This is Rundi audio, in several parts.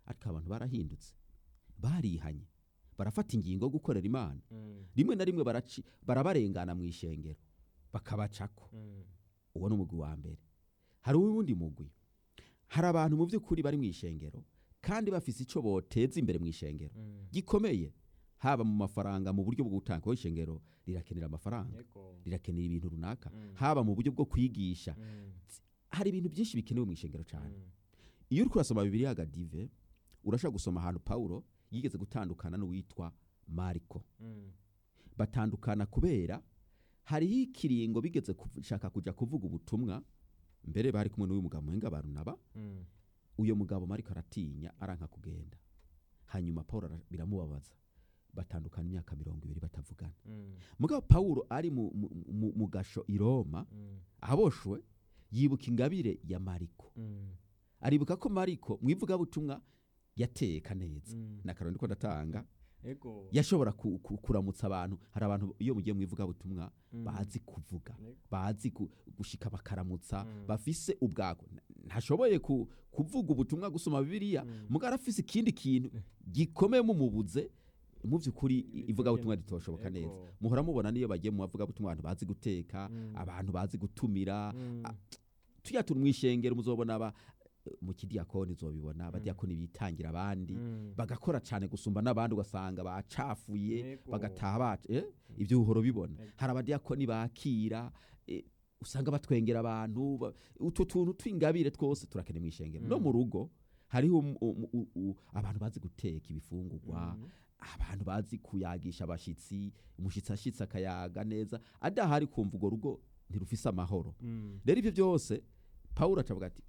ariko abantu barahindutse barihanye barafata ingingo yo gukorera imana Mm. rimwe na rimwe baraci barabarengana mu ishengero bakabacako Mm. uwo ni umugwi wa mbere hari uwundi mugwi hari abantu mu by'ukuri bari mu ishengero kandi bafise icyo boteza imbere mu ishengero Mm. gikomeye haba mu mafaranga mu buryo bwo gutanga kuko ishengero rirakenera amafaranga Yego. rirakenera ibintu runaka Mm. haba mu buryo bwo kwigisha Mm. hari ibintu byinshi bikenewe mu ishengero cyane Mm. iyo uri kurasoma bibiri agadive urashobora gusoma ahantu pawulo yigeze gutandukana n'uwitwa mariko Mm. batandukana kubera hariho ikiringo bigeze gushaka kujya kuvuga ubutumwa mbere bari kumwe n'uyu mugabo muhenga barunaba Mm. uyo mugabo mariko aratinya aranka kugenda hanyuma pawulo ara- biramubabaza batandukana imyaka mirongo ibiri batavugana Mm. mugabo pawulo ari mu, mu, mu, mu gasho i roma Mm. aboshwe yibuka ingabire ya mariko Mm. aribuka ko mariko mu ivugabutumwa yateka neza Mm. na karoni ko ndatanga Ego. yashobora ku, ku, kuramutsa abantu hari abantu iyo mugiye mu ivugabutumwa Mm. bazi kuvuga Ego. bazi gu- gushika bakaramutsa Mm. bafise ubwako N- ntashoboye ku, kuvuga ubutumwa gusoma bibiliya Mm. mugabo arafise ikindi kintu gikomeye mumubuze mu by'ukuri Ibyo ivugabutumwa nyene. ritoshoboka neza Ego. muhora mubona niyo bagiye mu bavugabutumwa abantu bazi guteka Mm. abantu bazi gutumira Mm. a- tuya turi mu ishengero muzobona aba mu kidiyakoni uzobibona abadiyakoni bitangira abandi Mm. bagakora cyane gusumba n'abandi ugasanga bacafuye Ego. bagataha baca eh? ibyo uhora ubibona Ego. hari abadiyakoni bakira eh, usanga batwengera abantu ba- utwo tuntu tw'ingabire twose turakeneye mu ishengero no Mm. mu rugo hariho um- um- u- u- abantu bazi guteka ibifungurwa Mm. abantu bazi kuyagisha abashitsi umushitsi ashitsi akayaga neza adahari kumva urwo rugo ntirufise amahoro Mm. rero ibyo byose pawulo acavuga ati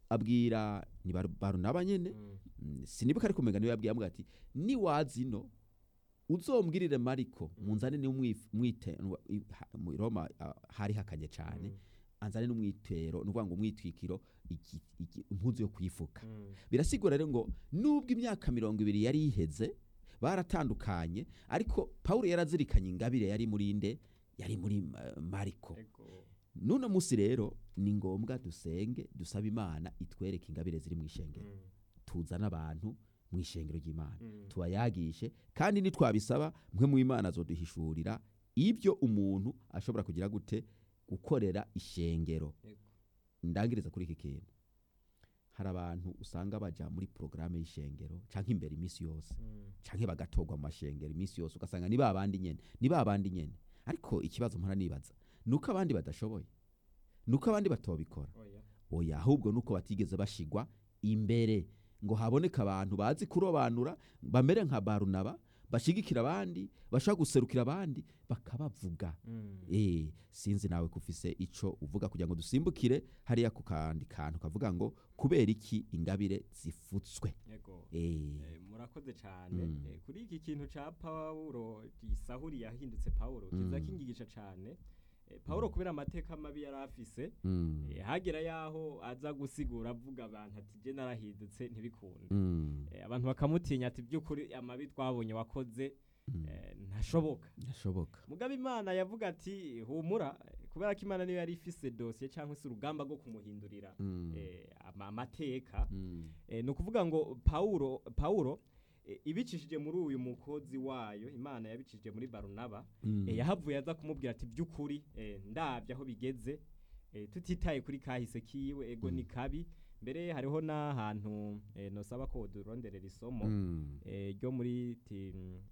abwira ni Baru- barunaba nyene Mm. Mm, sinibuka ariko umenga niwe yabwiye amuga ati niwaza ino uzombwirire mariko munzane ni mwite mu roma ah, hari hakanye cyane Mm. anzane n'umwitero ni ukuvuga ngo umwitwikiro iki- iki- impuzu yo kwifuka Mm. birasigura rero ngo nubwo imyaka mirongo ibiri yari iheze baratandukanye ariko pawulo yarazirikanye ingabire yari muri nde yari muri uh, mariko Ego. none munsi rero ni ngombwa dusenge dusabe imana itwereke ingabire ziri mu ishengero Mm. tuzane abantu mu ishengero ry'imana Mm. tubayagishe kandi nitwabisaba mwe mu imana azoduhishurira ibyo umuntu ashobora kugira gute gukorera ishengero Ego. ndangiriza kuri iki kintu hari abantu usanga baja muri porogaramu y'ishengero canke imbere iminsi yose Mm. canke bagatorwa mu mashengero iminsi yose ugasanga ni babandi nyene ni babandi nyene ariko ikibazo mpora nibaza nuko abandi badashoboye nuko abandi batobikora Oya. oya ahubwo nuko batigeze bashigwa imbere ngo haboneke abantu bazi kurobanura bamere nka barunaba bashigikira abandi bashaka guserukira abandi bakabavuga Mm. eh sinzi nawe kufise ico uvuga kugira ngo dusimbukire hariya ku kandi kantu kavuga ngo kubera iki ingabire zifutswe Ego. eh Eh, murakoze cyane Mm. Eh, kuri iki kintu ca pawulo gisahuri yahindutse pawulo kiza Mm. kingigisha cyane Eh, pawulo kubera amateka mabi yari afise mm, eh, hagera yaho aza gusigura avuga abantu ati je narahindutse ntibikunde mm, Eh, abantu bakamutinya ati by'ukuri amabi twabonye wakoze mm, eh, ntashoboka ndashoboka mugabe imana yavuga ati humura eh, kubera ko imana niyo yari ifise dosiye cyangwa se urugamba rwo kumuhindurira Mm, eh, ama- amateka mm, Eh, ni ukuvuga ngo pawulo pawulo eh, ibicishije muri uyu mukozi wayo imana yabicishije muri barunaba mm, eh, yahavuye aza kumubwira ati by'ukuri eh, ndabye aho bigeze eh, tutitaye kuri kahise kiwe ego ni kabi mbere hariho n'ahantu eh, nosaba ko duronderera isomo mm. eh, ryo muri ti,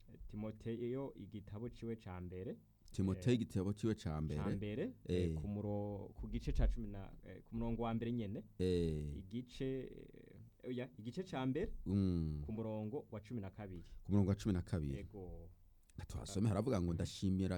timoteyo igitabo ciwe ca mbere timoteyo igitabo ciwe ca ca mbere mbere eh, Eh. ku muro ku gice ca cumi na eh, ku murongo wa mbere nyene eh, igice eh, oya igice ca mbere mm, ku murongo wa cumi na kabiri ku murongo wa cumi na kabiri ego tuhasome haravuga ngo ndashimira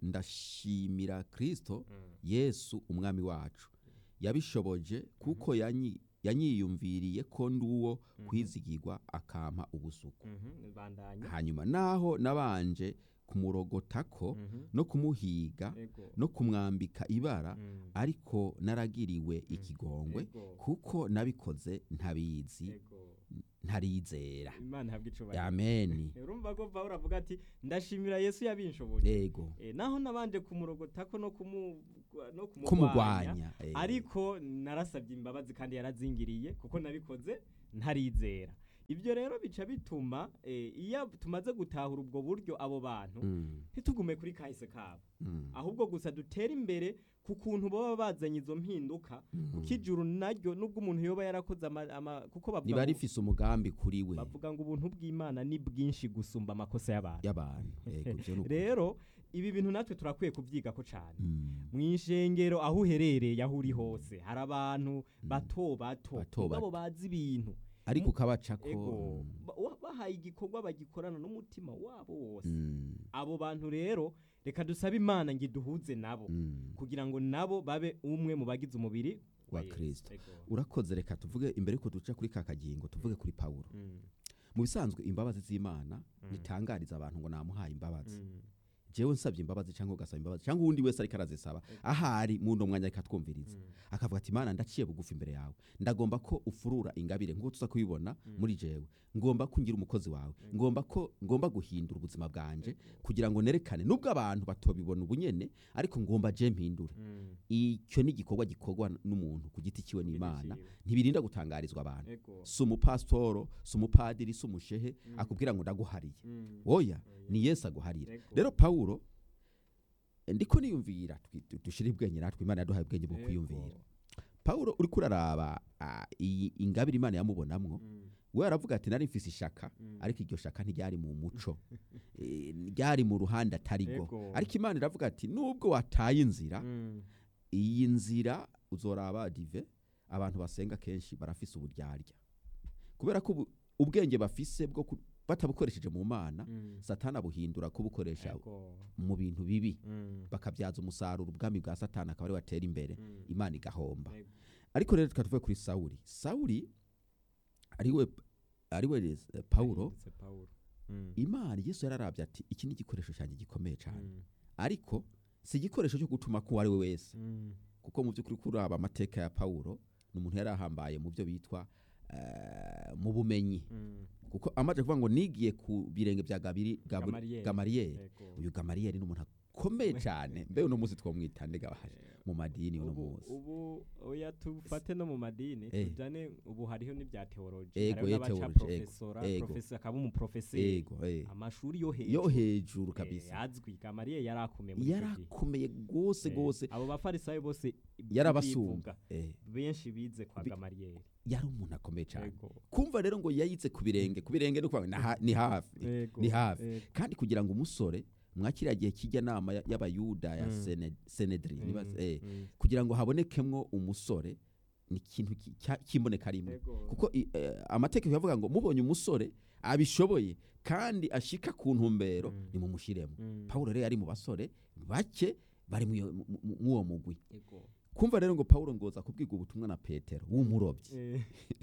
ndashimira kristo Mm. yesu umwami wacu yabishoboje kuko yanyi- yanyiyumviriye ko ndi uwo Mhm. kwizigirwa akampa ubusuku Mhm, bandanya hanyuma naho nabanje kumurogotako Mhm. no kumuhiga ego no kumwambika ibara Mm. ariko naragiriwe ikigongwe ego kuko nabikoze ntabizi ego ntarizera imana ihabwe icubahiro ameni urumva ko pawulo avuga ati ndashimira yesu yabinshoboje ego Eh, naho nabanje kumurogotako no kumu no kumurwanya kumugwanya eh. ariko narasabye imbabazi kandi yarazingiriye kuko nabikoze ntarizera ibyo rero bica bituma eh, iyo tumaze gutahura ubwo buryo abo bantu Mm, ntitugume kuri kahise kabo mm, ahubwo gusa dutere imbere ku kuntu baba bazanye izo mpinduka mm. kuko ijuru naryo nubwo umuntu yoba yarakoze ama, ama kuko bavuga riba ngo- rifise umugambi kuri we bavuga ngo ubuntu bw'imana ni bwinshi gusumba amakosa y'abantu y'abantu Yego, ivyo ni ukuri. rero ibi bintu natwe turakwiye kubyigako cyane Mm, mu ishengero aho uherereye aho uri hose hari abantu bato bato Bato mugabo bato. bazi ibintu ariko ukabacako ego mm, ba- wa- bahaye igikorwa bagikorana n'umutima wabo wose mm, abo bantu rero reka dusabe imana ngo iduhuze nabo mm. kugira ngo nabo babe umwe mu bagize umubiri Wa Yesu. Kristo. Ego. urakoze reka tuvuge imbere yuko duca kuri ka kagingo tuvuge kuri pawulo Mm, mu bisanzwe imbabazi z'imana Mm. ntitangariza abantu ngo namuhaye imbabazi mm, jewe nsabye imbabazi cyangwa ugasaba imbabazi cyangwa uwundi wese ariko arazisaba ahari mu ndo mwanya reka twumviriza mm, akavuga ati imana ndaciye bugufi imbere yawe ndagomba ko ufurura ingabire nk'uko tuza kubibona muri jewe ngomba ko ngira umukozi wawe ngomba ko ngomba guhindura ubuzima bwanje kugira ngo nerekane nubwo abantu batobibona ubunyene ariko ngomba je mpindure mm. icyo ni igikorwa gikorwa n'umuntu ku giti ciwe n'imana Ciwe. ntibirinda gutangarizwa abantu Ego. si umupasitoro si umupadiri si umushehe akubwira ngo ndaguhariye Mm. oya ni yesu aguharira Ego. rero pawulo ndiko niyumvira twi- dushire ubwenge natwe imana yaduhaye ubwenge bwo Ego. kwiyumvira pawulo uriko uraraba ah, iyi ingabire imana yamubonamwo Mm, we aravuga ati nari mfise ishaka mm. ariko iryo shaka ntiryari mu muco Eh, ryari mu ruhande atarigo Ego. ariko imana iravuga ati nubwo wataye inzira Mm, iyi nzira uzoraba dive abantu basenga kenshi barafise uburyarya kubera ko ubu- ubwenge bafise bwo ku- batabukoresheje mu mana mm. satani abuhindura kubukoresha Ego. mu bintu bibi Mm, bakabyaza umusaruro ubwami bwa satani akaba ari watera imbere mm. imana igahomba Ego. ariko rero reka tuve kuri sawuli sawuli ariwe ariwe eh, pawulo Yahindutse Pawulo. Mm, imana yesu yararabye ati iki ni igikoresho cyanjye gikomeye cyane mm, ariko si igikoresho cyo gutuma ko uwo ari we wese mm. kuko mu by'ukuri kuraba amateka ya pawulo ni umuntu yari ahambaye mu byo bitwa eh, mu bumenyi Mm. kuko amaze kuvuga ngo nigiye ku birenge bya Gabiri- Gabu- Gamariyeri. gamariyeri Ego. uyu gamariyeri ni umuntu akomeye cyane mbe uno munsi twamwita nde gabahaje mu madini uno ubu munsi ubu oya tufate no mu madini Eh. tujane ubu hariho n'ibya teoloji Ego, hariho ye n'abaca theology, ego, profesora ego. profesa akaba umuprofeseri ego eh. amashuri yo yo hejuru hejuru Eh, kabisa azwi gamariye yari akomeye muri icyo gihe. yarakomeye rwose Eh, rwose abo bafarisayo bose yarabasumba bivuga, Eh, benshi bize kwa Bi- gamariyeri yari umuntu akomeye cyane Ego. kumva rero ngo yayitse ku birenge ku birenge ni ukuvuga ngo ni ha- ni hafi Ego. ni hafi Ego. kandi kugira ngo umusore mwakiriya gihe kijya nama ya- y'abayuda ya Mm. Sene- senedri niba- Mm, eh, mm. kugira ngo habonekemwo umusore ni ikintu ki- cya- cy'imboneka rimwe Ego. kuko i- eh, amategeko yavuga ngo mubonye umusore abishoboye kandi ashika ku ntumbero Mm. nimumushiremo Mm. pawulo rero yari mu basore bake bari mw'iyo- mu- mu- mw'uwo mugwi Ego. kumva rero ngo pawulo ngoza kubwirwa ubutumwa na petero w'umurobyi Eh,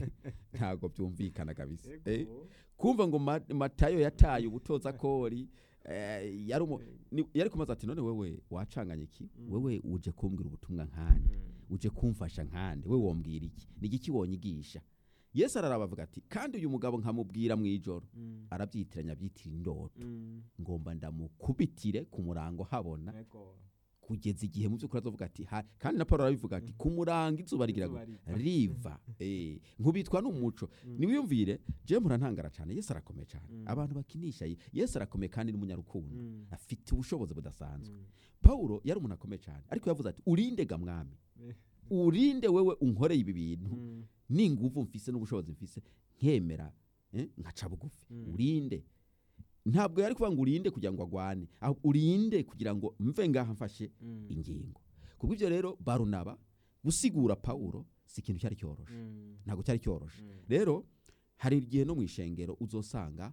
ntabwo byumvikana kabisa Eh, ego. kumva ngo Ma- matayo yataye ubutoza kori eh, yari umu- ni- yari kumaza ati none wewe wacanganye iki Mm. wewe uje kumbwira ubutumwa nkande Mm. uje kumfasha nkande we wombwira iki ni igiki wonyigisha yesu araraba avuga ati kandi uyu mugabo nkamubwira mu ijoro Mm. arabyitiranya abyitira indoto Mm. ngomba ndamukubitire ku murango habona Ego. kugeza igihe mu by'ukuri azovuga ati "Ha-" kandi na paul arabivuga ati ku murango izuba rigira Izuba gute? riva." riva Eh, nkubitwa n'umuco Mm. niwiyumvire je murantangara cyane yesu arakomeye cyane Mm. abantu bakinisha ye- yesu arakomeye kandi n'umunyarukundo Mm. afite ubushobozi budasanzwe Mm. pawulo yari umuntu akomeye cyane ariko yavuze ati urinde ga mwami Eh. urinde wewe unkoreye ibi bintu Mm. n'inguvu mfise n'ubushobozi mfise nkemera eh, nkaca bugufi Mm. urinde ntabwo yari kuvuga ngo urinde kugira ngo agwane ahubwo urinde kugira ngo mve ngaha mfashe Mm. ingingo kubw'ibyo rero barunaba gusigura pawulo si ikintu cyari cyoroshe Mm. ntabwo cyari cyoroshe Mm. rero hari igihe no mu ishengero uzosanga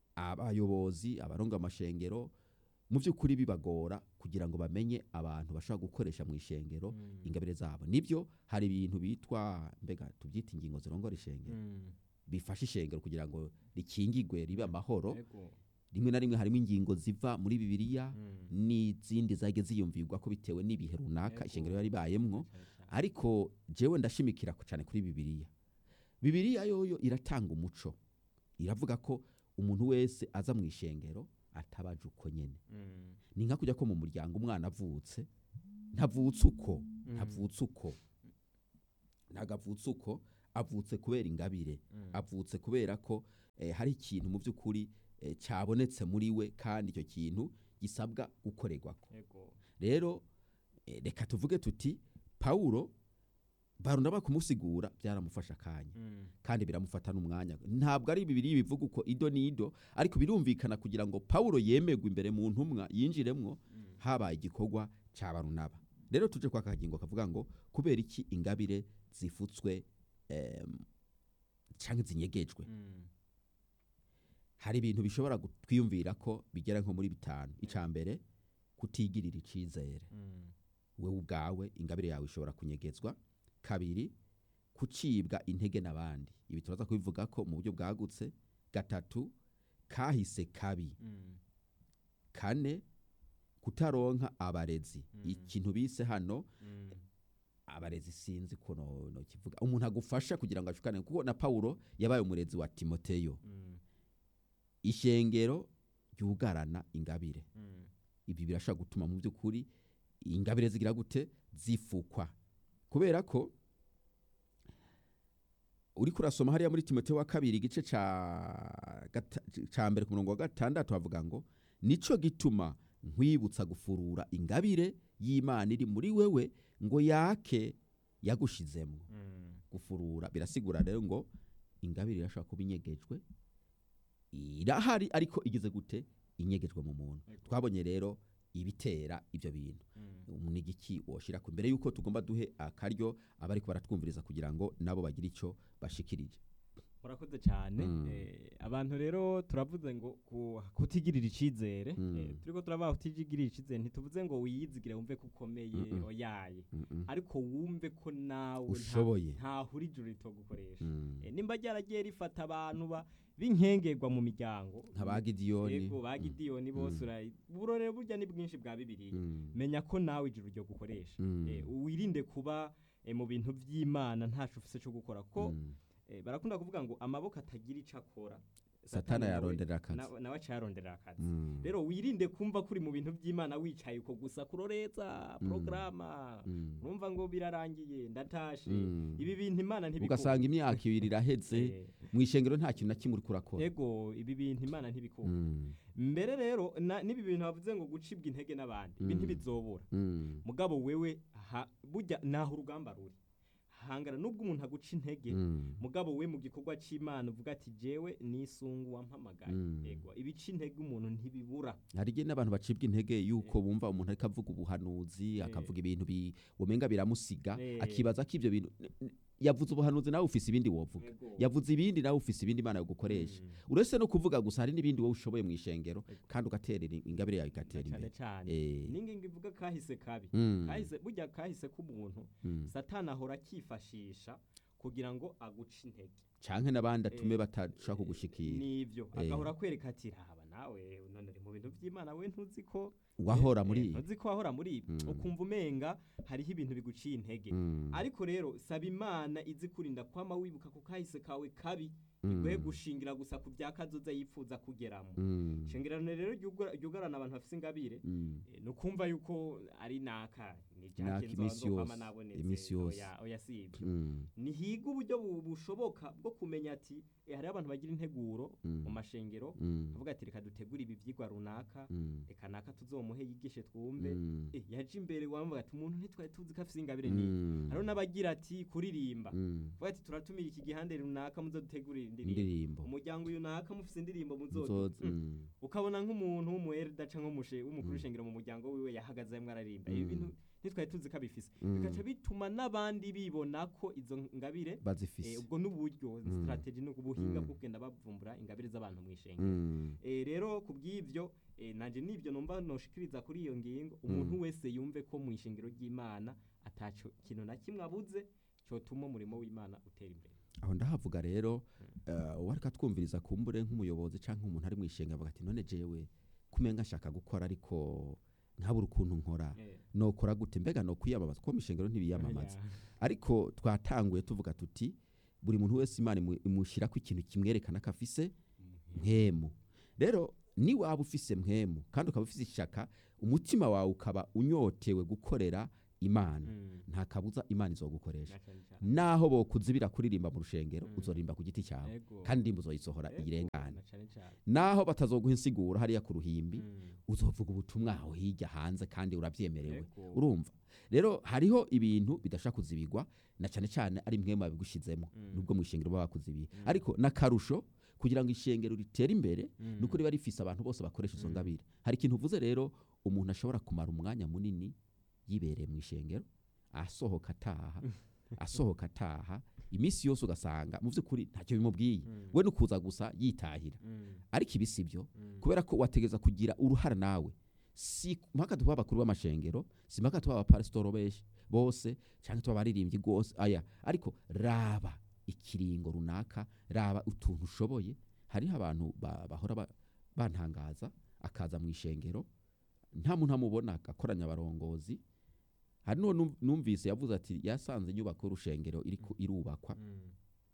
abayobozi abaronga amashengero mu by'ukuri bibagora kugira ngo bamenye abantu bashobora gukoresha mu ishengero Mm. ingabire zabo nibyo hari ibintu bitwa mbega tubyita ingingo zirongora ishengero Mm. bifasha ishengero kugira ngo rikingigwe ribe amahoro Ego. rimwe na rimwe harimo ingingo ziva muri bibiliya Mm. n'izindi zagiye ziyumvirwa ko bitewe n'ibihe runaka Ego. ishengero yari ibayemwo Cyane cyane. ariko jewe ndashimikira ku- cyane kuri bibiliya bibiliya yoyo iratanga umuco iravuga ko umuntu wese aza mu ishengero atabaje uko nyene Mm. ni nka kujya ko mu muryango umwana avutse ntavutse uko Mm. ntavutse uko ntabwo avutse uko avutse kubera ingabire Mm. avutse kubera ko eh, hari ikintu mu by'ukuri eh, cyabonetse muri we kandi icyo kintu gisabwa gukorerwako Ego. rero eh, reka tuvuge tuti pawulo barunda kumusigura byaramufasha akanya Mm. kandi biramufata n'umwanya ntabwo ari bibiri bivuga uko ido n'ido ariko birumvikana kugira ngo pawulo yemerwe imbere mu ntumwa yinjiremwo Mm. habaye igikorwa cya barunaba rero tuje kwa kagingo kavuga ngo kubera iki ingabire zifutswe em, cyangwa zinyegejwe Mm. hari ibintu bishobora gu- twiyumvira ko bigera nko muri bitanu icya mbere kutigirira icyizere Mm. wewe ubwawe ingabire yawe ishobora kunyegezwa kabiri kucibwa intege n'abandi ibi turaza kubivuga ko mu buryo bwagutse gatatu kahise kabi Mm. kane kutaronka abarezi Mm. ikintu bise hano Mm. abarezi sinzi ko no, no kivuga umuntu agufasha kugira ngo ashukane kuko na Paulo yabaye umurezi wa Timoteyo Mm. ishengero ryugarana ingabire Mm. ibi birashobora gutuma mu by'ukuri ingabire zigira gute zifukwa kubera ko uri kurasoma hariya muri timoteyo wa kabiri igice ca gata- ca mbere ku murongo wa gatandatu havuga ngo nico gituma nkwibutsa gufurura ingabire y'imana iri muri wewe ngo yake yagushizemwo Mm. gufurura birasigura rero ngo ingabire irashobora kuba inyegejwe irahari ariko igeze gute inyegejwe mu muntu Ego. twabonye rero ibitera ibyo bintu Mm. umunigiki woshira ku mbere yuko tugomba duhe akaryo abari baratwumviriza kugira ngo nabo bagire icyo bashikirije murakoze cyane Mm. Eh, abantu rero turavuze ngo ku- kutigirira icyizere Mm. Eh, turiko turabaha kutigirira icyizere ntituvuze ngo wiyizigire wumve ko ukomeye Mm-mm. oyaye Mm-mm. ariko wumve ko nawe nta- Ushoboye. ntahura ijuru ritogukoresha Mm. Eh, nimba ryaragiye rifata abantu ba b'inkengerwa mu miryango nka ba gidiyoni yego ba gidiyoni bose urayi uburorero burya ni bwinshi bwa bibiliya Mm. menya ko nawe ijuru ryo gukoresha Mm. Eh, wirinde kuba eh, mu bintu by'imana ntacu ufise cyo gukora ko Mm. eh, barakunda kuvuga ngo amaboko atagira icyo akora satana nawe- yaronderera akazi na- nawe aca yarondera akazi Mm. rero wirinde kumva kuri mu bintu by'imana wicaye uko gusa kuroreza Mm. porogaramu Mm. urumva ngo birarangiye ndatashe Mm. ibi bintu imana ntibikora ugasanga imyaka ibiri iraheze mu ishengero nta kintu na kimwe uri kurakora ego ibi bintu imana ntibikora Mm. mbere rero na- n'ibi bintu bavuze ngo gucibwa intege n'abandi ibi Mm. ntibizobura Mm. mugabo wewe ha- burya naho urugamba ruri hangana nubwo umuntu aguca intege Mm. mugabo we mu gikorwa cy'imana uvuga ati jewe nisungu wampamagaye Mm. ego ibica intege umuntu ntibibura hari igihe n'abantu bacibwa intege yuko bumva umuntu ariko avuga ubuhanuzi akavuga ibintu bi- womenga biramusiga Eh. akibaza ko ibyo bintu n- n- yavuze ubuhanuzi nawe ufise ibindi wovuga Ego. yavuze ibindi nawe ufise ibindi imana yogukoresha Mm. uretse no kuvuga gusa hari n'ibindi wowe ushoboye mu ishengero Ego. kandi ugaterera ingabire yawe igatera cyane imbere cyane Eh. ningingo ivuga kahise kabi Mm. kahise burya kahise k'umuntu Mm. satani ahora akifashisha kugira ngo aguce intege canke n'abandi atume Eh, batashaka kugushikira nivyo Eh. agahora akwereka ati raba nawe none uri mu bintu by'imana we ntuzi ko wahora eh, muri eh, ibi ntuzi ko wahora muri ibi Mm. ukumva umenga hariho ibintu biguciye intege Mm. ariko rero saba imana izi kurinda kwama wibuka ku kahise kawe kabi Mm. iguhe gushingira gusa ku bya kazoza yifuza kugeramo Mm. shingirano rero ryugara- ryugarana abantu bafite ingabire Mm. eh, ni ukumva yuko ari naka ni Naka jake imisi nzokwama yose, nabonetse imisi yose. oya oya si ibyo Mm. nihiga uburyo bu- bushoboka bwo kumenya ati eh, hariho abantu bagira integuro Mm. mu mashengero Mm. avuga ati reka dutegure ibi byigwa runaka Mm. reka naka tuzomuhe yigishe twumve Mm. eh, yaje imbere wamvuga ati umuntu ntitwari tuzi ko afite ingabire ni Mm. hariho n'abagira ati kuririmba Mm. vuga ati turatumira iki gihande runaka muzodutegurira indirimbo indirimbo umuryango uyu naka mufite indirimbo muzodu Nzoza, Mm. mm. ukabona nk'umuntu w'umuherida canke umushe w'umukuru Mm. w'ishengero mu muryango wiwe yahagaze arimo araririmba ibi Mm. bintu ntitwari tuzi ko abifise Mm. bigaca bituma n'abandi bibona ko izo ngabire eh, bazifise ubwo n'uburyo Mm. strategy ni ubuhinga Mm. bwo kugenda bavumbura ingabire z'abantu mu ishengero Mm. Eh, rero ku bw'ibyo eh, nanje nibyo numva noshikiriza kuri iyo ngingo umuntu Mm. wese yumve ko mu ishengero ry'imana ataco kintu na kimwe abuze cyotuma umurimo w'imana utera imbere aho ndahavuga rero eh, uwariko atwumviriza kumbure nk'umuyobozi canke umuntu ari mu ishenga avuga ati none jewe kumenga nshaka gukora ariko ntabura ukuntu nkora Eh, nokora gute mbega no kwiyamamaza kuko mu ishengero ntibiyamamaza ya. ariko twatanguye tuvuga tuti buri muntu wese imana imu- imushyirako ikintu kimwerekana ko afise mpemu rero ni waba ufise mpemu kandi ukaba ufise ishaka umutima wawe ukaba unyotewe gukorera imana Mm. nta kabuza imana izogukoresha Na cane cane. naho bokuzibira kuririmba mu rushengero Mm. uzorimba ku giti cyawe Ego. kandi indirimbo uzoyisohora Ego, iyirengane na cane cane. naho batazoguha insiguro hariya ku ruhimbi Mm. uzovuga ubutumwa aho hirya hanze kandi urabyemerewe Ego. urumva rero hariho ibintu bidashaka kuzibigwa na cyane cyane ari mwe babigushizemo Mm. nubwo mu ishengero baba bakuzibiye Mm. ariko n'akarusho kugira ngo ishengero ritere imbere Mm. nuko riba rifise abantu bose bakoresha izo Mm. ngabire hari ikintu uvuze rero umuntu ashobora kumara umwanya munini yibereye mu ishengero asohoka ataha asohoka ataha iminsi yose ugasanga mu by'ukuri ntacyo bimubwiye Mm. we no kuza gusa yitahira Mm. ariko ibi si byo Mm. kubera ko wategeza kugira uruhara nawe si mpaka tuba abakuru b'amashengero si mpaka tuba abapasitoro benshi bose cyangwa tuba abaririmbyi rwose aya ariko raba ikiringo runaka raba utuntu ushoboye hariho abantu ba- bahora ba- bantangaza akaza mu ishengero nta muntu amubona agakoranya abarongozi hari n'uwo num- numvise yavuze ati yasanze inyubako y'urushengero iriko irubakwa Mm.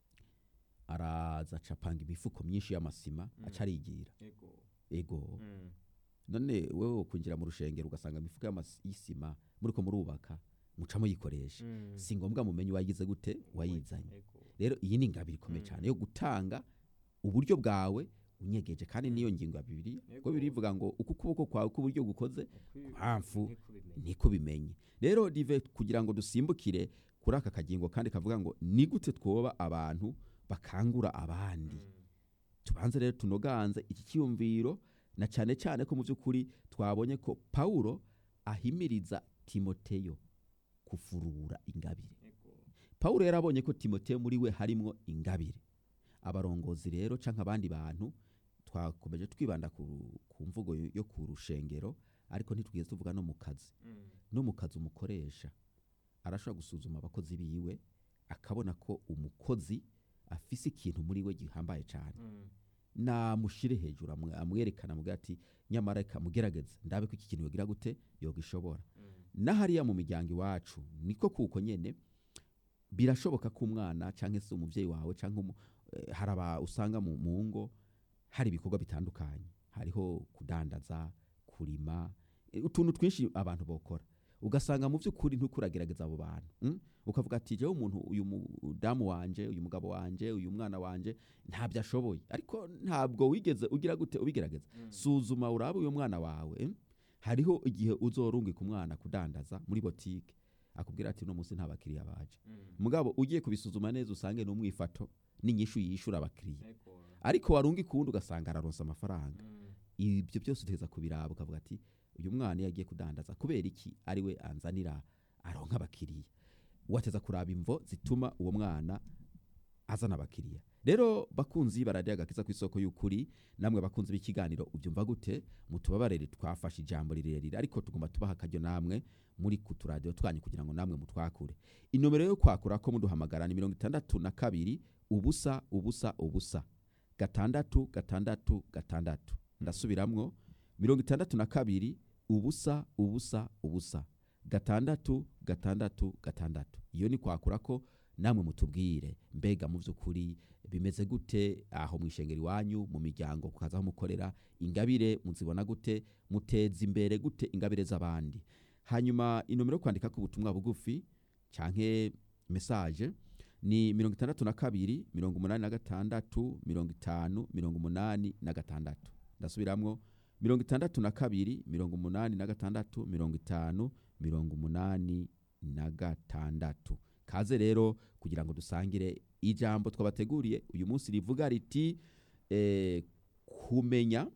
araza acapanga imifuko myinshi y'amasima Mm. aca arigira Ego. ego Mm. none wewe kwinjira mu rushengero ugasanga imifuka y'amas- y'isima muriko murubaka muca muyikoresha Mm. si ngombwa mumenye uwayize gute wayizanye Ego. rero iyi ni ingabire ikomeye Mm. cyane yo gutanga uburyo bwawe unyegeje kandi niyo ngingo ya bibiliya Yego. ko bibiri ivuga ngo uko ukuboko kwawe k'uburyo gukoze Ukwi- mpamvu nk'ikubimenya. niko bimenye rero dive kugira ngo dusimbukire kuri aka kagingo kandi kavuga ngo ni gute twoba abantu bakangura abandi Mm. tubanze rero tunoganze iki cyiyumviro na cyane cyane ko mu by'ukuri twabonye ko pawulo ahimiriza timoteyo kufurura ingabire Ego. pawulo yari abonye ko timoteyo muri we harimo ingabire abarongozi rero cyangwa abandi bantu twakomeje twibanda ku, ku mvugo yo yo ku rushengero ariko ntitwigeze tuvuga no mu kazi Mm. no mu kazi umukoresha arashobora gusuzuma abakozi biwe akabona ko umukozi afise ikintu muri we gihambaye cyane Mm. namushire hejuru amwe- amwerekana amubwira ati nyamara reka mugerageze ndabe ko iki kintu yogira gute yogishobora Mm. n'ahariya mu miryango iwacu niko kuko nyene birashoboka ko umwana cyangwa se umubyeyi wawe cyangwa umu- eh, hari aba usanga mu mu ngo hari ibikorwa bitandukanye hariho kudandaza kurima eh, utuntu twinshi abantu bokora ugasanga mu by'ukuri ntukuragerageza abo bantu mm? ukavuga ati jewe umuntu uyu mudamu wanje uyu mugabo wanje uyu mwana wanje ntabyo ashoboye ariko ntabwo wigeze ugira gute ubigerageza Mm. suzuma urabe uyu mwana wawe mm? hariho igihe uzorungika umwana kudandaza muri botike akubwira ati uno munsi nta bakiriya baje Mm. mugabo ugiye kubisuzuma neza usange n'umwifato n'inyishu yishura abakiriya Ego. ariko warungika uwundi ugasanga araronsa amafaranga Mm. ibyo byose uteza kubiraba ukavuga ati uyu mwana iyo agiye kudandaza kubera iki ari we anzanira aronka abakiriya wateza kuraba imvo zituma uwo mwana azana abakiriya rero bakunzi baradiyo agakiza ku isoko y'ukuri namwe bakunzi b'ikiganiro ubyumva gute mutubabarire twafashe ijambo rirerire ariko tugomba tubaha akaryo namwe muri ku turadiyo twanyu kugira ngo namwe mutwakure inomero yo kwakura ko muduhamagara ni mirongo itandatu na kabiri ubusa ubusa ubusa gatandatu gatandatu gatandatu ndasubiramwo mirongo itandatu na kabiri ubusa ubusa ubusa gatandatu gatandatu gatandatu iyo ni kwakura ko namwe mutubwire mbega mu by'ukuri bimeze gute aho mu ishengero iwanyu mu miryango kukaza aho mukorera ingabire muzibona gute muteza imbere gute ingabire z'abandi hanyuma inomero yo kwandika ku butumwa bugufi canke message ni mirongo itandatu na kabiri mirongo umunani na gatandatu mirongo itanu mirongo umunani na gatandatu ndasubiramwo mirongo itandatu na kabiri mirongo umunani na gatandatu mirongo itanu mirongo umunani na gatandatu kaze rero kugira ngo dusangire ijambo twabateguriye uyu munsi rivuga riti eh, kumenya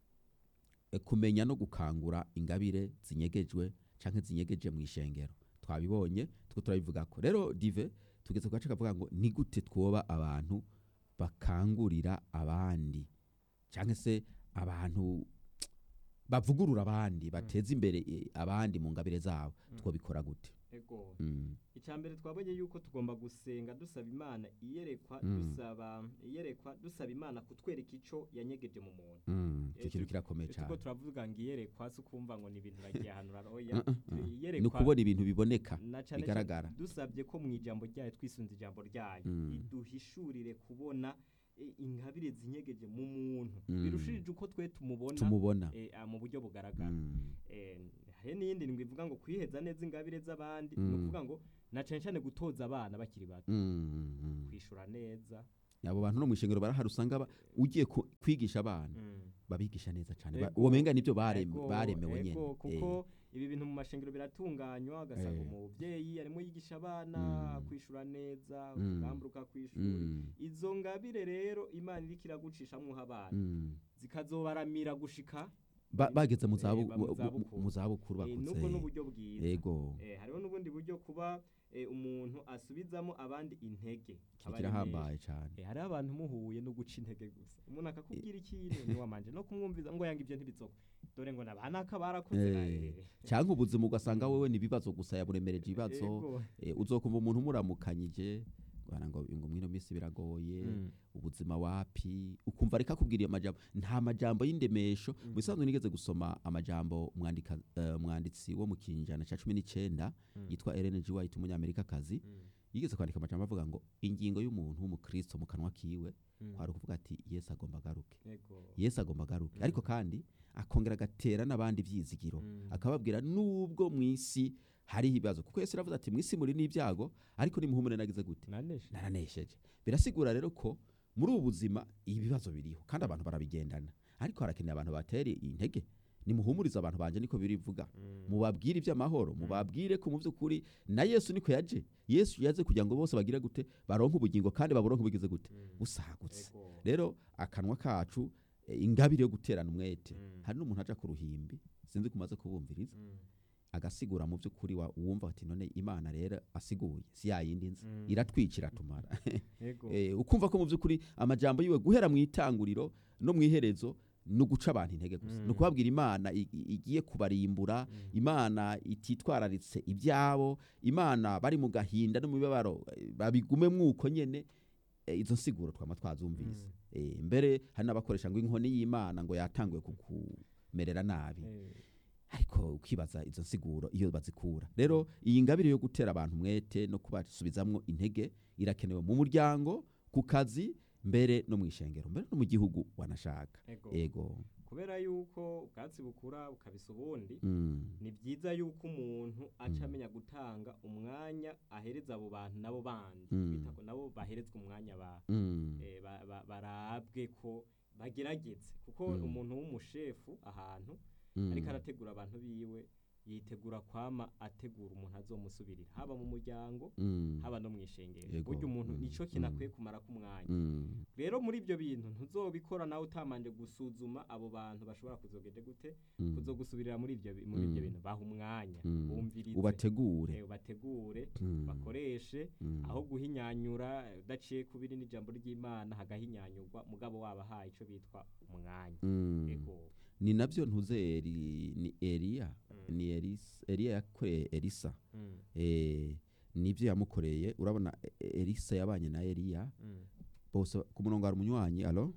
eh, kumenya no gukangura ingabire zinyegejwe canke zinyegeje mu ishengero twabibonye two turabivuga ko rero dive tugeze ku gace kavuga ngo ni gute twoba abantu bakangurira abandi cyangwa se abantu bavugurura abandi bateza imbere eh, abandi mu ngabire zabo Mm. twabikora gute Ego. Mm. icambere twabonye yuko tugomba gusenga dusaba imana iyerekwa Mm. dusaba iyerekwa dusaba imana kutwereka ico yanyegeje mu muntu Mm. Eh, icyo kintu tu- kirakomeye tuko cyane turavuga ngo iyerekwa si ukumva ngo ni ibintu uragiye ahantu uraroya Mm, mm, mm. ni iyerekwa ukubona ibintu biboneka na cane bigaragara. cane dusabye ko mu ijambo ryayo twisunze ijambo ryayo Mm. iduhishurire kubona eh, ingabire zinyegeje mu muntu Mm. birushirije uko twe tumubona tumubona eh, ah, mu buryo bugaragara Mm. Eh, hari n'iyindi ndwi ivuga ngo kwiheza neza ingabire z'abandi Mm. ni ukuvuga ngo na cane cane gutoza abana bakiri bato Mm, mm. kwishura neza abo bantu no mu ishengero barahari usanga ba- ugiye ku- kwigisha abana Mm. babigisha neza cyane Ba- Ego, uwo menga nibyo barem- Ego, baremewe nyene ego, Eh, kuko ibi bintu mu mashengero biratunganywa ugasanga Eh. umuvyeyi arimo yigisha abana Mm. kwishura neza Mm. ugamburuka kwishura mm, izo ngabire rero imana iriko iragucishamwo abana mm. zikazobaramira gushika Ba- bageze mu Eh, zabu- ba- mu mu- zabukuru. mu zabukuru Eh, nubwo bakutse n'uburyo bwiza ego Eh, hariho n'ubundi buryo kuba eh, umuntu asubizamo abandi intege aba ari kirahambaye cyane Eh, hariho abantu muhuye no guca intege gusa umuntu akakubwira ikintu ntiwamanje no kumwumviza ngo yanga ibyo ntibizoko dore ngo nabanaka barakoze Eh, cyangwa ubuzima ugasanga wewe ni ibibazo gusa yaburemereje ibibazo Ego. Eh, uzokumva umuntu umuramukanyije ngo ngo ngo mwino minsi biragoye Mm. ubuzima wapi ukumva reka kubwira iyo majambo nta majambo y'indemesho Mm. mu bisanzwe nigeze gusoma amajambo umwandika eh, umwanditsi wo mu kinjana cya cumi n'icyenda Mm. yitwa Ellen G. White umunyamerikakazi Mm. yigeze kwandika amajambo avuga ngo ingingo y'umuntu w'umukristo mu kanwa kiwe Mm. kwari ukuvuga ati yesu agomba agaruke Ego. yesu agomba agaruke Mm. ariko kandi akongera agatera n'abandi byizigiro Mm. akababwira nubwo mu isi hariho ibibazo kuko yesu yaravuze ati mu isi muri n'ibyago ariko nimuhumure nagize gute naneshe naranesheje birasigura rero ko muri ubu buzima ibibazo biriho kandi abantu barabigendana ariko harakeneye abantu batera intege nimuhumurize abantu banje niko birivuga Mm. mubabwire iby'amahoro mubabwire ko mu by'ukuri na yesu niko yaje yesu yaze kugira ngo bose bagire gute baronke ubugingo kandi baburonke bugize gute Mm. busagutse Ego. rero akanwa kacu eh, ingabire yo guterana umwete Mm. hari n'umuntu aja ku ruhimbi sinzi kumaze kubumviriza Mm. agasigura mu by'ukuri wa- wumva ati none imana rero asiguye si yayindi nzi Mm. iratwicira tumara Ego. Eh, ukumva ko mu by'ukuri amajambo yiwe guhera mu itanguriro no mu iherezo ni uguca abantu intege gusa Mm. ni ukubabwira imana i- i- igiye kubarimbura Mm. imana ititwararitse ibyabo imana bari mu gahinda no mu mibabaro eh, babigume mwuko nyene eh, izo nsiguro twama twazumvise Mm. Eh, mbere hari n'abakoresha ngo inkoni y'imana ngo yatanguye kukumerera nabi Eh. ariko ukibaza izo nsiguro iyo bazikura rero iyi ngabire yo gutera abantu umwete no kubasubizamwo intege irakenewe mu muryango ku kazi mbere no mu ishengero mbere no mu gihugu wanashaka Ego. ego kubera yuko ubwatsi bukura bukabisa ubundi mm. ni byiza yuko umuntu aca Mm. amenya gutanga umwanya ahereza abo bantu nabo bandi Mm. bita ko nabo baherezwa umwanya ba Mm. eh, ba- ba- barabwe ko bagerageze kuko Mm. umuntu w'umushefu ahantu Mm. ariko arategura abantu biwe yitegura kwama ategura umuntu azomusubirira haba mu muryango Mm. haba no mu ishengero Yego. burya umuntu Mm. nico kintu Mm. akwiye kumara k'umwanya Mm. rero muri ibyo bintu ntuzobikora nawe utamanje gusuzuma abo bantu bashobora kuzogende gute Mm. kuzogusubirira muri ibyo bi- muri ibyo Mm. bintu baha umwanya Mm. bumvirize ubategure eh, ubategure Mm. bakoreshe Mm. aho guhinyanyura eh, udaciye kubiri n'ijambo ry'imana hagahinyanyurwa mugabo wabahaye ico bitwa umwanya Mm. ego ni nabyo ntuze Eri- ni eliya Mm. ni Elisa- eliya yakoreye elisa Mm, eh, nibyo yamukoreye urabona e- e- elisa yabanye na eliya mm. bose ku murongo hari umunywanyi alo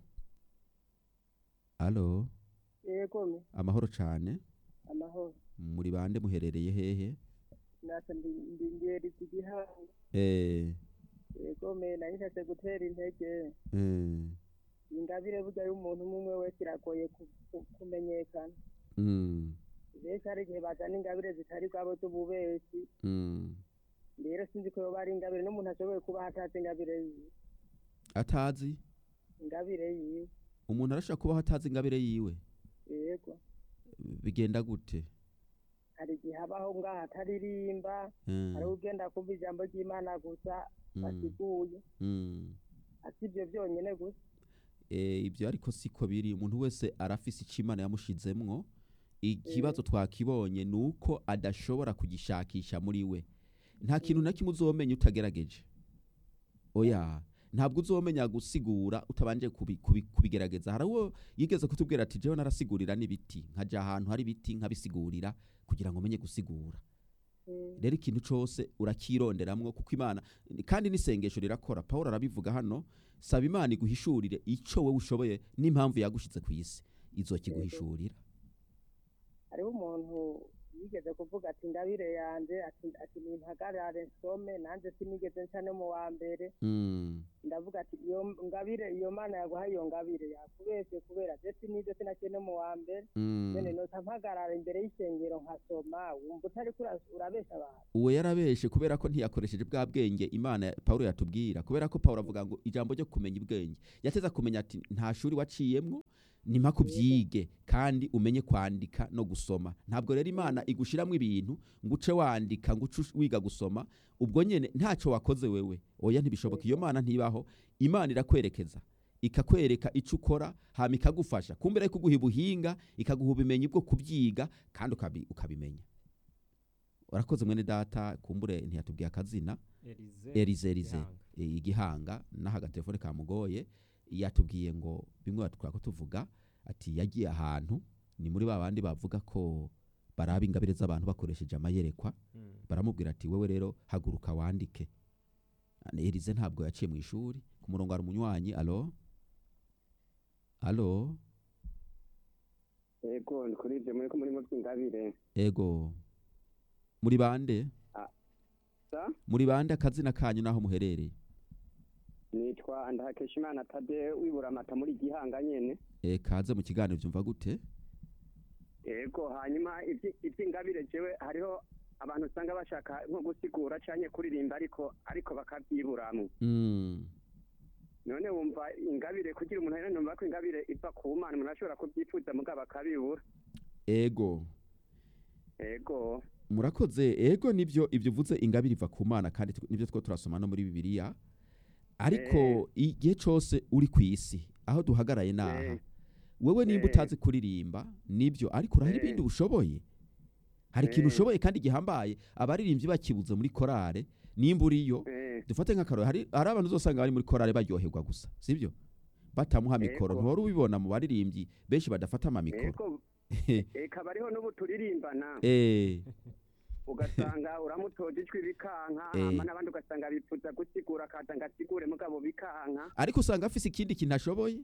alo yego me amahoro cyane amahoro muri bande muherereye hehe natwe ndi ndi ngeri z'igihanga eh, yego me nari nshatse gutera intege eh, ingabire burya y'umuntu umwe umwe wese iragoye ku- ku- kumenyekana mm, benshi hari igihe bazana ingabire zitari bwabo z'ububeshi mm. rero sinzi ko yoba ari ingabire n'umuntu ashoboye kuba atazi ingabire yiwe atazi ingabire yiwe umuntu arashobora kubaho atazi ingabire yiwe yego bigenda gute hari igihe habaho ngaho ataririmba Eh, hari ugenda kumva ijambo ry'imana gusa mm, basiguye mm. ati ibyo byonyine gusa Eh, ibyo ariko siko biri umuntu wese arafise icyo imana yamushizemwo ikibazo twakibonye ni uko adashobora kugishakisha muri we nta kintu na kimwe uzomenya utagerageje oya ntabwo uzomenya gusigura utabanje kubi- kubi- kubigerageza hari uwo yigeze kutubwira ati jewe narasigurira n'ibiti nkaja ahantu hari ibiti nkabisigurira kugira ngo menye gusigura Mm, rero ikintu cyose urakironderamwo kuko imana kandi n'isengesho rirakora paul arabivuga hano saba imana iguhishurire icyo wowe ushoboye n'impamvu yagushize ku isi izokiguhishurira hariho umuntu yigeze kuvuga ati ingabire yanje ati ati nimpagarare nsome nanjye sinigeze nca no mu wa mbere Mm. ndavuga ati iyo ngabire iyo mana yaguhaye iyo ngabire yakubeshye kubera je sinije sinaciye no mu wa mbere Mm. none noca mpagarara imbere y'isengero nkasoma wumva utariko ura- urabesha abantu uwo yarabeshe kubera ko ntiyakoresheje bwa bwenge imana pawulo yatubwira kubera ko pawulo avuga ngo ijambo ryo kumenya ubwenge yateza kumenya ati nta shuri waciyemwo ni mpaka ubyige kandi umenye kwandika no gusoma ntabwo rero imana igushyiramo ibintu ngo uce wandika ngo uce ush- wiga gusoma ubwo nyine ntacyo wakoze wewe oya ntibishoboka iyo mana ntibaho imana irakwerekeza ikakwereka icyo ukora hama ikagufasha kumbere yo kuguha ubuhinga ikaguha ubumenyi bwo kubyiga kandi ukabi- ukabimenya urakoze mwene data kumbure ntiyatubwiye akazina Elize erize erize Gihanga. e, igihanga n'aho agatelefone kamugoye yatubwiye ngo bimwe twako tuvuga ati yagiye ahantu ni muri ba bandi bavuga ko baraba ingabire z'abantu bakoresheje amayerekwa Mm. baramubwira ati wewe rero haguruka wandike Ane erize ntabwo yaciye mu ishuri ku murongo hari umunywanyi alo alo yego ni kuri ibyo muri ko murimo by'ingabire ego muri bande sa muri bande akazina kanyu n'aho muherereye nitwa ndahakeshimana tade wibura amata muri gihanga nyene e, kaze mu kiganiro byumva gute yego hanyuma ibyi- iby'ingabire jewe hariho abantu usanga bashaka nko gusigura canke kuririmba ariko ariko bakavyiburamwo mm. none wumva ingabire kugira umuntu ahera numva ko ingabire iva ku mana umuntu ashobora kubyifuza mugabo akabibura ego yego murakoze ego nibyo ibyo uvuze ingabire iva ku mana kandi tw- nibyo two turasoma no muri bibiliya ariko igihe cyose uri ku isi aho duhagaraye naha Eh. wewe nimba Eh. utazi kuririmba nibyo ariko urahari Eh. ibindi ushoboye hari ikintu Eh. ushoboye kandi gihambaye abaririmbyi bakibuze muri korale nimba uriyo eh, dufate nk'akaroro hari hari abantu uzosanga bari muri korale baryoherwa gusa sibyo batamuha mikoro Ego. ntuhora ubibona mu baririmbyi benshi badafata amamikoro yego eka bariho n'ubu turirimbana Eh, ugasanga uramutoje ijwi bikanka Eh. hama n'abandi ugasanga bifuza gusigura akaza ngo asigure mugabo bikanka ariko usanga afise ikindi kintu ashoboye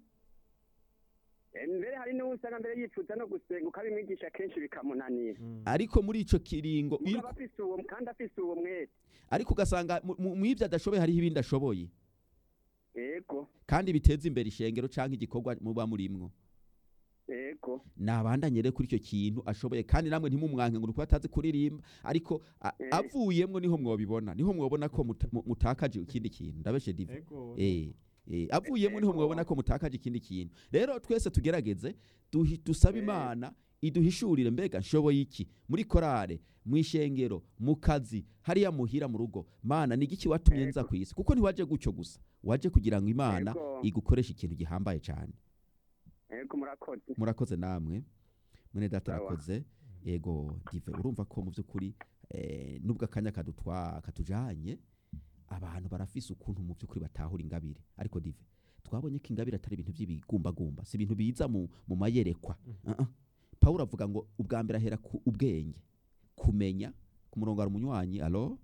Eh, mbere hari n'uwo usanga mbere yifuza no gusenga ukabimwigisha kenshi bikamunanira Mm. ariko muri ico kiringo iyo- mugabo afise uwo kandi afise uwo mwete ariko ugasanga mu- mu mu ivyo adashoboye hariho ibindi ashoboye yego kandi biteza imbere ishengero canke igikorwa muba murimwo yego nabandanye rero kuri icyo kintu ashoboye kandi namwe ntimumwanke ngo nuko atazi kuririmba ariko a- Eh. avuyemwo niho mwobibona niho mwobona ko muta- mu- mutakaje ikindi kintu ndabeshe dive Ego. eh eh avuyemwo niho Ego. mwobona ko mutakaje ikindi kintu rero twese tugerageze duhi- dusabe Eh. imana iduhishurire mbega nshoboye iki muri korale mu ishengero mu kazi hariya muhira mu rugo mana ni igiki watumye nza Ego. ku isi kuko ntiwaje gutyo gusa waje kugira ngo imana Ego. igukoreshe ikintu gihambaye cyane yego murakoze murakoze namwe mwene data Sawa. arakoze yego dive urumva ko mu by'ukuri eh, nubwo akanya kadutwa katujanye abantu barafise ukuntu mu by'ukuri batahura ingabire ariko dive twabonye ko ingabire atari ibintu by'ibigumbagumba si ibintu biza mu, mu mayerekwa uh -uh. pawulo avuga ngo ubwa mbere ahera ku ubwenge kumenya ku murongo hari umunywanyi alo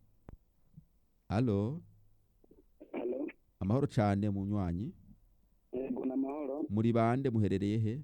alo halo amahoro cyane munywanyi yego n'amahoro muri bande muherereye he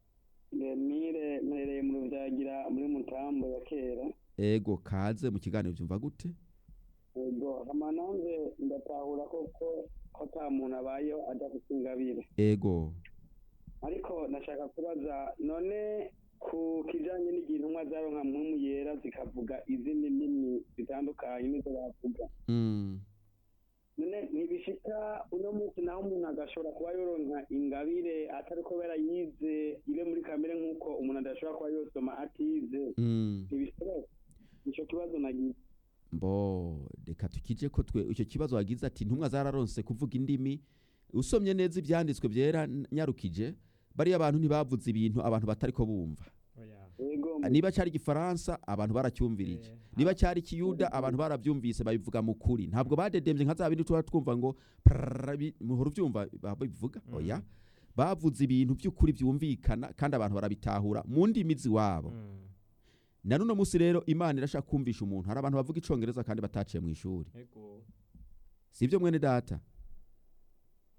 mire mperereye mu rubyagira muri mutambo ya kera ego kaze mu kiganiro byumva gute yego amananze ndatahura koko ko ata muntu abayeho adafite ingabire ego ariko nashaka kubaza none ku kijanye n'igihe intumwa zaronka mpwemu yera zikavuga izindi ndimi zitandukanye nizo bavuga mm. none ntibishika uno munsi naho umuntu agashobora kuba yoronka ingabire atari kubera yize ibe muri kamere nk'uko umuntu adashobora kuba yosoma atize Mm. ntibishoboka ico kibazo nagize mbo reka tukije ko twe icyo kibazo wagize ati intumwa zararonse kuvuga indimi usomye neza ibyanditswe byera n- nyarukije bariya abantu ntibavuze ibintu abantu batari ko bumva Oya. yego niba cyari igifaransa abantu baracyumvirije Eh, niba cyari ikiyuda abantu barabyumvise babivuga mu kuri ntabwo badedembye nka za bindi tuba twumva ngo prrrr, bi- muhora ubyumva babivuga Mm. oya bavuze ibintu by'ukuri byumvikana kandi abantu barabitahura mu ndimi z'iwabo Mm. na none munsi rero imana irashaka kumvisha umuntu hari abantu bavuga icongereza kandi bataciye mu ishuri Ego. sibyo mwene data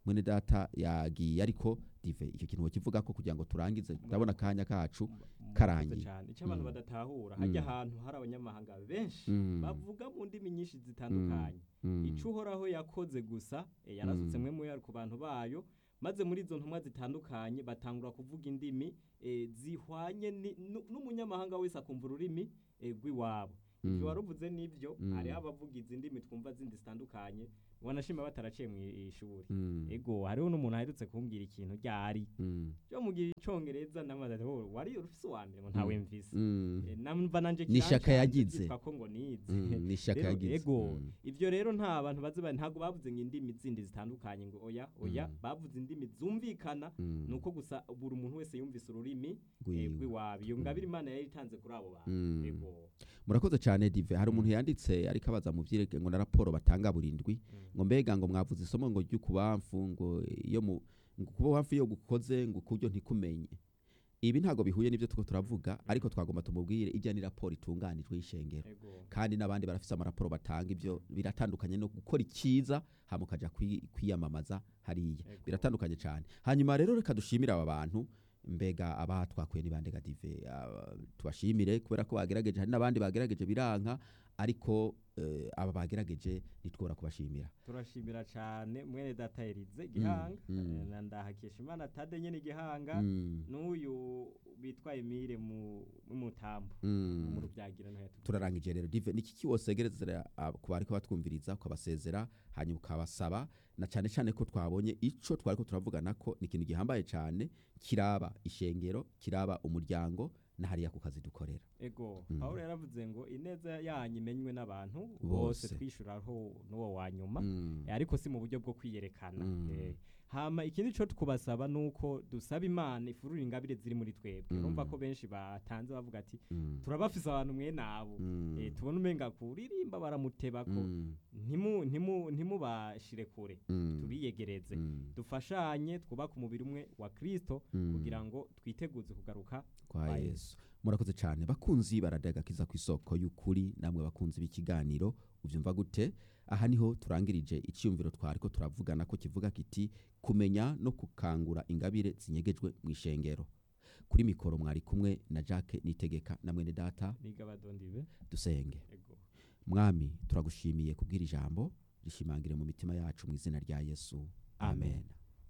mwene data yagiye ariko dive icyo kintu kivuga ko kugira ngo turangize ndabona akanya kacu karangiye. cyane icyo abantu Mm. badatahura Mm. hajya ahantu hari abanyamahanga benshi Mm. bavuga mu ndimi nyinshi zitandukanye Mm. icyo uhoraho yakoze gusa eh, yarasutse Mm. mwe muya ku bantu bayo maze muri izo ntumwa zitandukanye batangura kuvuga indimi eh, zihwanye ni- nu- n'umunyamahanga wese akumva ururimi eh, rw'iwabo Mm. ibyo waruvuze n'ibyo Mm. hariho abavuga izi ndimi twumva zindi zitandukanye wanashima bataraciye mu i- ishuri Mm. ego hariho n'umuntu aherutse kumbwira ikintu ryari Mm. cyo mugira icongereza ndamaze ati "Oh, wari ufise uwa mbere ngo ntawe mvise Mm. Eh, namva nanje Ni ishaka kirancanze yagize. byitwa ko ngo nize Mm, ni ishaka Rero, yagize ego Mm. ivyo rero nta bantu bazi ba- ntabwo bavuze ngo indimi zindi zitandukanye ngo oya oya Mm. bavuze indimi zumvikana Mm. nuko gusa buri umuntu wese yumvise ururimi eh, Rwiwe. rw'iwabo iyo ngabire imana yari itanze kuri abo bantu Mm. ego murakoze cyane dive hari Mm. umuntu yanditse ariko abaza mu byirege ngo na raporo batanga burindwi Mm. ngo mbega ngo mwavuze isomo ngo ry'ukubamfu ngo iyo mu ngo kuba hafi yo gukoze ngo kubyo ntikumenye ibi ntabwo bihuye n'ibyo tuko turavuga ariko twagomba tumubwire ijya ni raporo itunganijwe y'ishengero ego kandi n'abandi barafise amaraporo batanga ibyo biratandukanye no gukora icyiza hama ukaja kwi- kwiyamamaza hariya Ego. biratandukanye cyane hanyuma rero reka dushimire aba bantu mbega aba twakuye n'ibandega dive aba- tubashimire kubera ko bagerageje hari n'abandi bagerageje biranka ariko eh, aba bagerageje nitwora kubashimira turashimira cyane mwene data Elize gihanga mm. eh, na ndahakesha imana tade nyene gihanga Mm, n'uyu bitwa Emile mu mu mutambo mm. mu rubyagira no yatubwiye turarangije rero dive niki kiwosegerezera ab- ku bariko batwumviriza ukabasezera hanyuma ukabasaba na cyane cyane ko twabonye ico twariko turavugana ko ni ikintu gihambaye cyane kiraba ishengero kiraba umuryango na hariya ku kazi dukorera ego Mm. pawulo yaravuze ngo ineza yanyu imenywe n'abantu Bose. bose twishuraho n'uwo wa nyuma Mm, Eh, ariko si mu buryo bwo kwiyerekana Mm. Eh, hama ikindi cyo tukubasaba nuko dusaba imana ifurura ingabire ziri muri twebwe Mm. urumva ko benshi batanze bavuga ati mm, turabafise abantu mwe nabo mm, Eh, tubona umenga kuririmba baramuteba ko mm, ntimu ntimu ntimubashire kure mm, tubiyegereze mm, dufashanye twubake umubiri umwe wa Kristo mm. kugira ngo twiteguze kugaruka kwa kwa yesu murakoze cyane bakunzi baradagakiza ku isoko y'ukuri namwe bakunzi b'ikiganiro ubyumva gute aha niho turangirije icyumviro twari ko turavugana ko kivuga kiti kumenya no gukangura ingabire zinyegejwe mu ishengero kuri mikoro mwari kumwe na jacques nitegeka na mwene data niga badondibe dusenge ego mwami turagushimiye kubwira ijambo rishimangire mu mitima yacu mu izina rya yesu amen, Amen.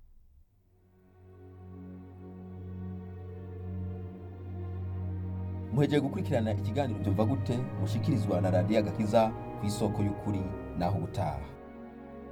muhejeje gukurikirana ikiganiro byumva gute mushikirizwa na radiyo agakiza ku isoko y'ukuri naho ubutaha